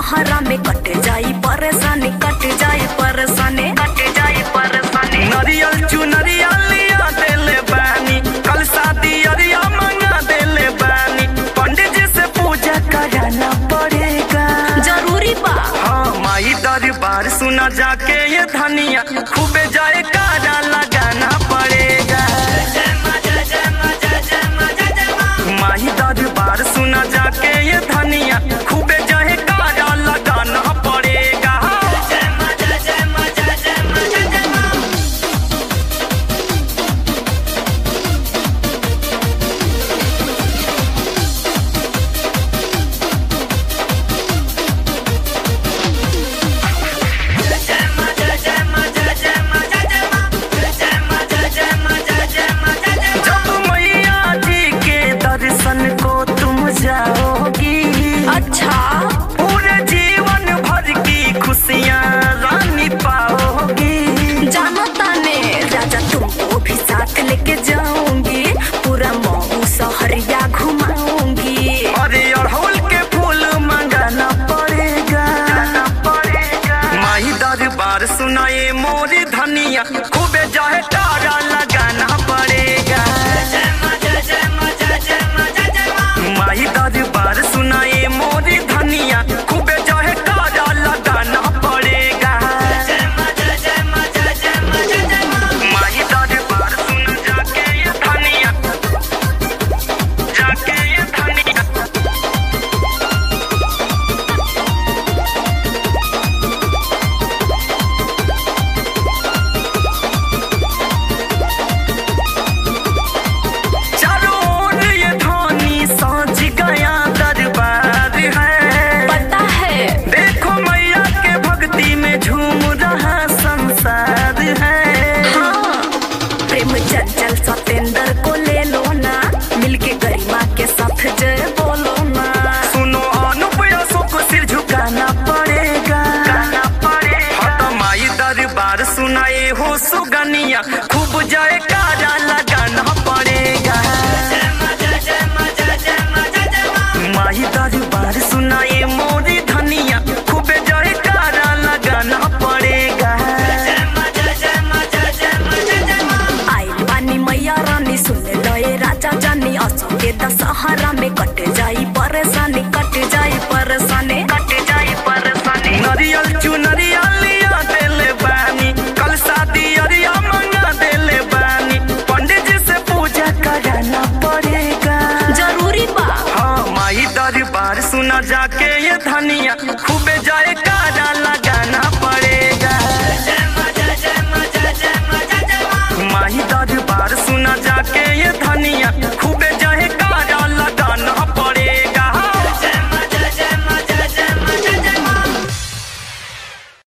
दशहरा में कट जाई परेशानी कट जाई परेशानी कट जाई परेशानी नरियल चुनरिया लिया देले बानी कल शादी अरिया मंगा देले बानी पंडित जी से पूजा कराना पड़ेगा जरूरी बा हाँ माई दरबार सुना जाके ये धनिया खूबे जाए कारा लगाना पड़ेगा माही दरबार सुना जाके ये धनिया खूबे जाए कारा लगाना पड़ेगा जब मैया जी के दर्शन को तुम जाओगी अच्छा पूरे जीवन भर की खुशियाँ रानी पाओगी जानो ताने राजा तुमको भी साथ लेके जाऊंगी पूरा मऊ सहरिया घुमाऊंगी अरे अड़हुल के फूल मंगाना पड़ेगा माही दरबार सुनाए मोरी धनिया खूबे जाए तारा लगाना पड़ेगा माही दरबार सुनाए मोरी धनिया खूबे जाए तारा लगाना पड़ेगा माही दरबार सुन जाके ये धनिया जाके ये धनिया चारों ओर ये ध्वनि सोच गया दरबार है पता है देखो मैया के भक्ति में झूम रहा संसार है हाँ प्रेम चंचल सतेंद्र को ले लो ना मिलके गरिमा के साथ जय बोलो ना सुनो अनुप यसो को सिर झुकाना पड़ेगा हाँ, माई दरबार सुनाए हो सुगनिया खूब जाए कारा लगाना पड़ेगा माही दरबार सुनाए मोरी धनिया खूब जाए कारा लगाना पड़ेगा आइल बानी मैया रानी सुन लो ये राजा जानी असो के दशहरा में कट जाई परेशानी कट जाई परेशानी कट जाई परेशानी नरियल चुनरिया लिया देले बानी कल शादी अरिया मंगा देले बानी पंडित जी से पूजा कराना पड़ेगा जरूरी बा हाँ माई दरबार सुना जाके ये धनिया खूबे जाए